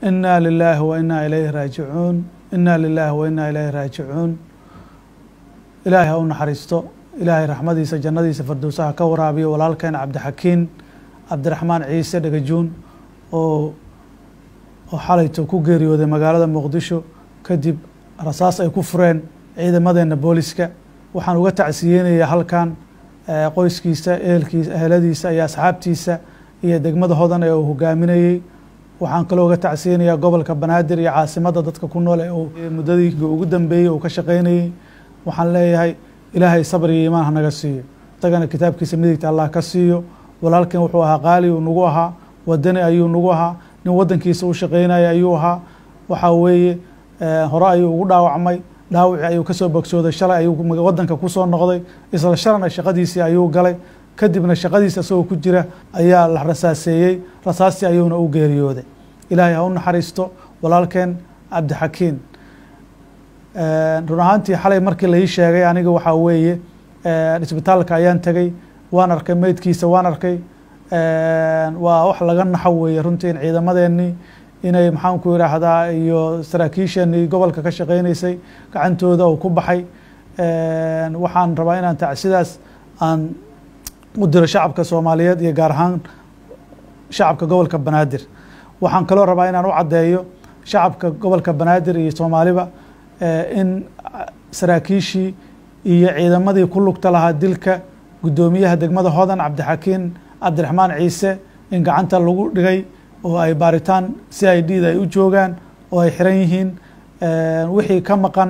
inaa lilaahi wa inaa ilayhi raajicuun inaa lilaahi wa inaa ilayhi raajicuun ilaahay ha u naxariisto ilaahay raxmadiisa jannadiisa fardowsaha ka waraabiyo walaalkeen cabdixakiin cabdiraxmaan ciise dhagajuun oo oo xalayto ku geeriyooday magaalada muqdisho kadib rasaas ay ku fureen ciidamadeena booliska waxaan uga tacsiyeynayaa halkan qoyskiisa ehelkiisa eheladiisa iyo asxaabtiisa iyo degmada hodan ee uu hogaaminayey waxaan kaloo uga tacsiyeynayaa gobolka banaadir iyo caasimadda dadka ku nool ee uu muddadii ugu dambeeyey uu ka shaqeynayey waxaan leeyahay ilaahay sabr iyo iimaan hanaga siiyo isagana kitaabkiisa midigta allah ka siiyo walaalkan wuxuu ahaa qaali uu nagu ahaa wadani ayuu nagu ahaa nin waddankiisa u shaqeynaya ayuu ahaa waxaa weeye hore ayuu ugu dhaawacmay dhaawicii ayuu kasoo bogsooday shalay ayuu waddanka kusoo noqday isla shalana shaqadiisii ayuu galay kadibna shaqadiisa isagoo ku jira ayaa la rasaaseeyey rasaastii ayuuna u geeriyooday ilaahay ha u naxariisto walaalkeen cabdixakiin run ahaantii xalay markii lai sheegay aniga waxaa weeye isbitaalka ayaan tegey waan arkay meydkiisa waan arkay waa wax laga naxo weeye runtii in ciidamadeenii inay maxaanku yidhaahdaa iyo saraakiisheenii gobolka ka shaqeyneysay gacantooda uu ku baxay waxaan rabaa inaan tacsidaas aan u diro shacabka soomaaliyeed iyo gaar ahaan shacabka gobolka banaadir waxaan kaloo rabaa inaan u caddeeyo shacabka gobolka banaadir iyo soomaaliba in saraakiishii iyo ciidamadii ku lugta lahaa dilka guddoomiyaha degmada hodan cabdixakiin cabdiraxmaan ciise in gacanta lagu dhigay oo ay baaritaan c i d da ay u joogaan oo ay xiran yihiin wixii ka maqan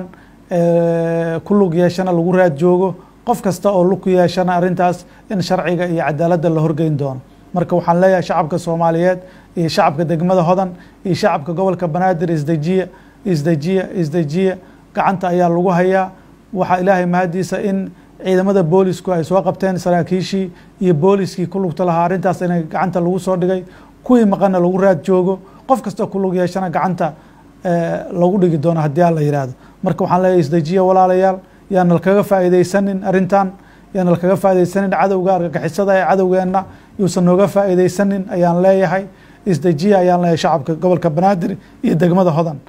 ku lug yeeshana lagu raad joogo qof kasta oo lug ku yeeshana arrintaas in sharciga iyo cadaaladda la horgeyn doono marka waxaan leeyahay shacabka soomaaliyeed iyo shacabka degmada hodan iyo shacabka gobolka banaadir isdejiya isdejiya isdejiya gacanta ayaa lagu hayaa waxaa ilaahay mahadiisa in ciidamada boolisku ay soo qabteen saraakiishii iyo booliskii ku lugta lahaa arrintaas in gacanta lagu soo dhigay kuwii maqanna lagu raad joogo qof kastoo ku lug yeeshana gacanta lagu dhigi doono haddii aan la yihahdo marka waxaan leeyahay isdejiya walaalayaal yaana lakaga faa'iideysanin arrintan yaana lakaga faa'iideysanin cadowga argagixisada ee cadowgeenna yuusan nooga faa'iideysanin ayaan leeyahay isdejiya ayaan leeyahay shacabka gobolka banaadir iyo degmada hodan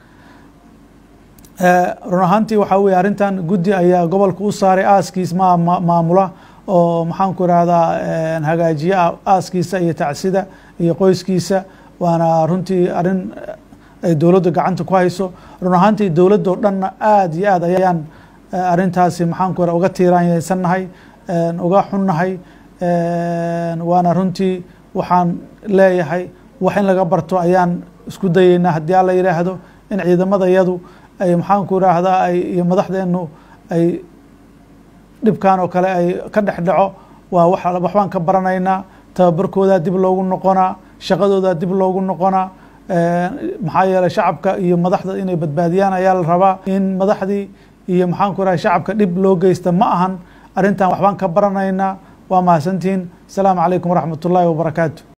run ahaantii waxaa weye arrintan guddi ayaa gobolka u saaray aaskiis ma maamula oo maxaanku irahdaa hagaajiye aaskiisa iyo tacsida iyo qoyskiisa waana runtii arrin ay dowladda gacanta ku hayso run ahaantii dowladdo dhanna aada iyo aad ayaan arrintaasi maxaanku ira uga tiiraanyeysannahay uga xunnahay waana runtii waxaan leeyahay wax in laga barto ayaan isku dayeynaa haddii alla yidhaahdo in ciidamada yadu ay maxaanku iraahdaa ay iyo madaxdeenu ay dhibkan oo kale ay ka dhex dhaco waa w waxbaan ka baranaynaa tababarkoodaa dib loogu noqonaa shaqadoodaa dib loogu noqonaa maxaa yeeley shacabka iyo madaxda inay badbaadiyaan ayaa la rabaa in madaxdii iyo maxaanku iraha shacabka dhib loo geysta ma ahan arrintan waxbaan ka baranaynaa waa mahadsantihiin asalaamu calaykum waraxmat ullaahi wabarakaatu